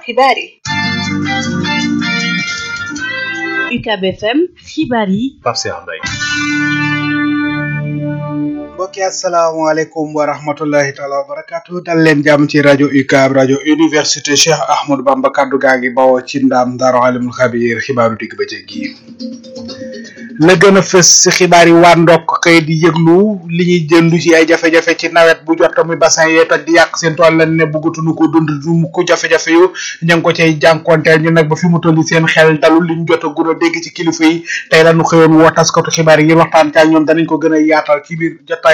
xibaar yi UCAB FM xibaar yi Pape Cheikh Mbaye mbokki asalaamaaleykum wa rahmatullahi taala wa barakatu dal leen jàmm ci rajo UCAB rajo université Cheikh Ahmadou Bamba kaddu gaa ngi bawoo ci ndaam daaru alimul xabiir xibaaru digg ba gi la gën a fës ci xibaar yi waa ndokk xëy di yëglu li ñuy jëndu ci ay jafe-jafe ci nawet bu jot muy bassin yee toj di yàq seen tool lan ne bëggatuñu ko dund du mu ko jafe-jafe yu ña ngi ko cay jànkonteel ñu nag ba fi mu toll seen xel dalul li ñu jot a gun a dégg ci kilifa yi tey lañu xëyoon woo taskatu xibaar yi ngir waxtaan ca ñoom danañ ko gën a yaatal ci biir jotaay